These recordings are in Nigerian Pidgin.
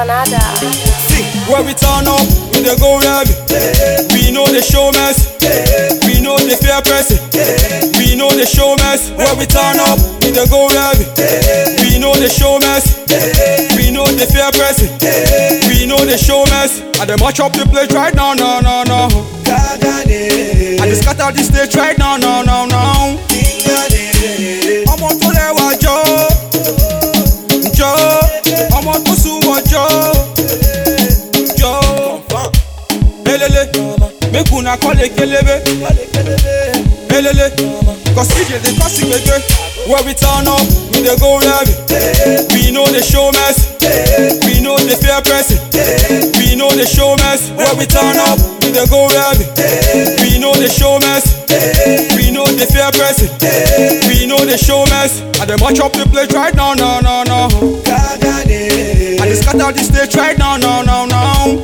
Danada. See, where we turn up, we dey go heavy. We know the show mess. We know the fair person. We know the show mess. Where we turn up, we dey go heavy. We know the show mess. We know the fair person. We know the show mess. And them match up the place right now, no, no, no. I just cut out the stage right now, no, no, no. ọmọ tó rẹwà jọ jọ ọmọ tó sunwọ̀n jọ jọ elele make una call ekelebe elele cause dj dey cause gbege where we turn up we dey go heavy we no dey show mess we no dey fear person we no dey show mess where we turn up we dey go heavy we no dey show mess we no dey fear person we no dey show mess and dem match up the place right now no no no i dey scatter the stage right now no no no.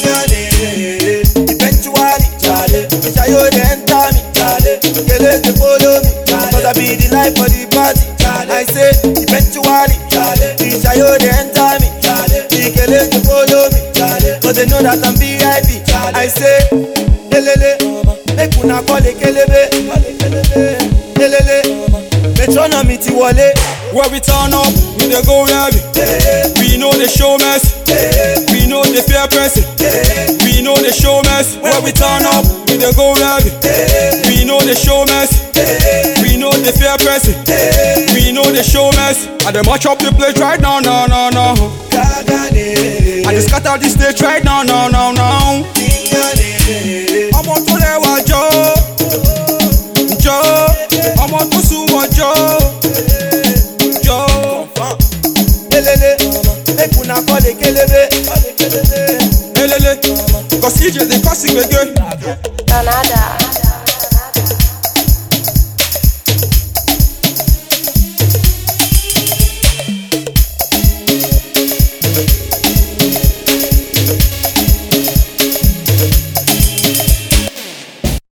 Eventually, Charlie, Shayo dey enter me, Charlie. Kele dey follow me, cause I be the life for the party. I say, eventually, Charlie, Shayo dey enter me, Charlie. Kele dey follow me, Charlie, cause they know that I'm VIP. I say, lelele, make una call ekelebe, lelele, metronomy ti wọlé. Where we turn up, we dey go heavy. We know the show mess. We know the fear person. We know the show mess. Where we turn up, we dey go heavy. We know the show mess. We know the fear person. We know the show mess. And dem match up the place right now, no, no, no. I just cut out the stage right now, no, no, no. ọmọ tó rẹwà jọ jọ ọmọ tó sunwọ̀n jọ jọ. Lelele, make una call ekelebe. elele cause dj dey cause gbege. Danada.